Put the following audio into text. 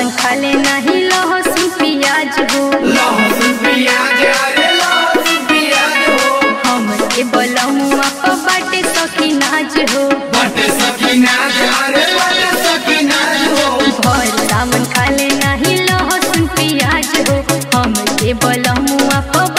सावन खाले नहीं लहसुन प्याज हो लहसुन प्याज अरे लहसुन प्याज हो हमके बलमुआ प बाटे सखी नाज हो बटे सकीना अरे बटे सकीना हो भर सावन खाले नहीं लहसुन प्याज हो हमके बलमुआ प